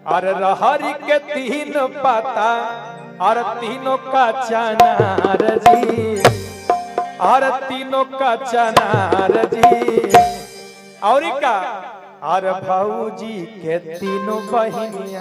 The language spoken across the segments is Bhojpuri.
और रहरी के तीन पता और तीनों का चनार जी और तीनों का चनार जी और का और भाऊजी के तीनों बहनिया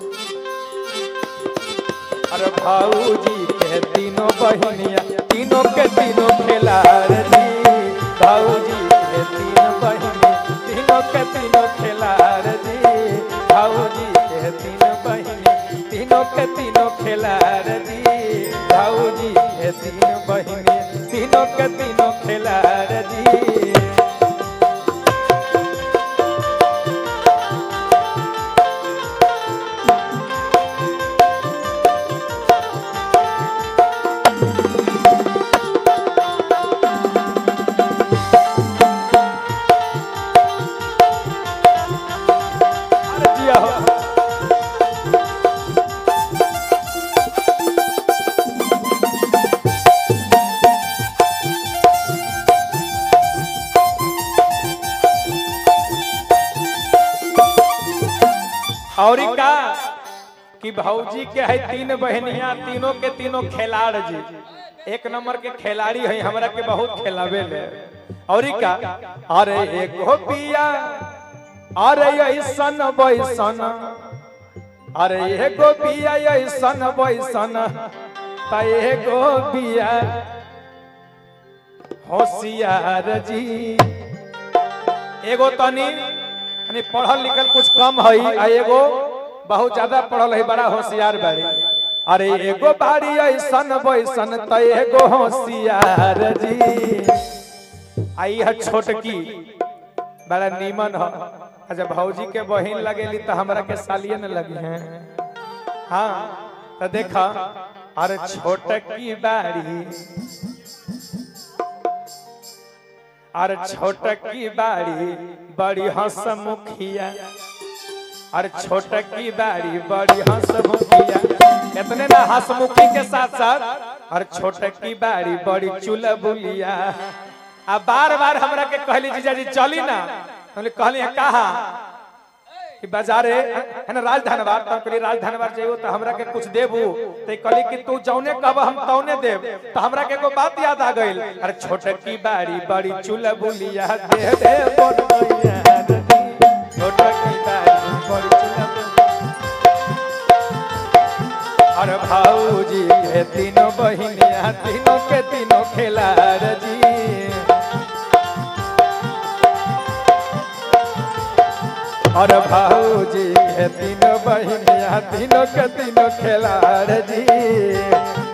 और भाऊजी के तीनों बहनिया तीनों के तीनों खिलाड़ जी भाऊजी के तीन बहनिया तीनों के तीनों खिलाड़ जी भाऊजी के तीन बहनिया तीनों के तीनों खिलाड़ जी भाऊजी के तीन बहनिया तीनों के तीनों खिलाड़ जी अरे जिया हो और का कि भौजी के है तीन बहनिया तीनों के तीनों खिलाड़ जी एक नंबर के खिलाड़ी है हमरा के बहुत खिलावे ले और का अरे एगो पिया अरे ऐसन बैसन अरे एगो पिया ऐसन बैसन त एगो पिया होशियार जी एगो तनी यानी पढ़ल लिखल कुछ कम है आ एगो बहुत ज्यादा पढ़ल है बड़ा होशियार बाड़ी अरे एगो बाड़ी ऐसन बैसन त एगो होशियार जी आई है छोटकी बड़ा नीमन हो अच्छा भौजी के बहिन लगेली तो हमरा के सालिए न लगी है हाँ तो देखा अरे छोटकी बाड़ी अरे छोटकी बाड़ी बड़ी हंसमुखिया अरे छोटकी बाड़ी बड़ी हंसमुखिया इतने ना हंसमुखी के साथ साथ और छोटकी बाड़ी बड़ी चुलबुलिया आ बार बार हमरा के कहली जीजा जी चली ना हमने कहली है कहा कि बाजारे है ना राजधानवार तो हम कहली राजधानवार जाइयो तो हमरा के कुछ देबू तो कहली कि तू जौने कहब हम तौने देब तो हमरा के एगो बात याद आ गइल अरे छोटकी बाड़ी बड़ी चुलबुलिया दे दे बोल मैया छोटकी बाड़ी बड़ी चुलबुलिया और भाऊजी के तीनों बहिनिया तीनों के तीनों खिलाड़ जी और भाऊजी के तीनों बहिनिया तीनों के तीनों खिलाड़ जी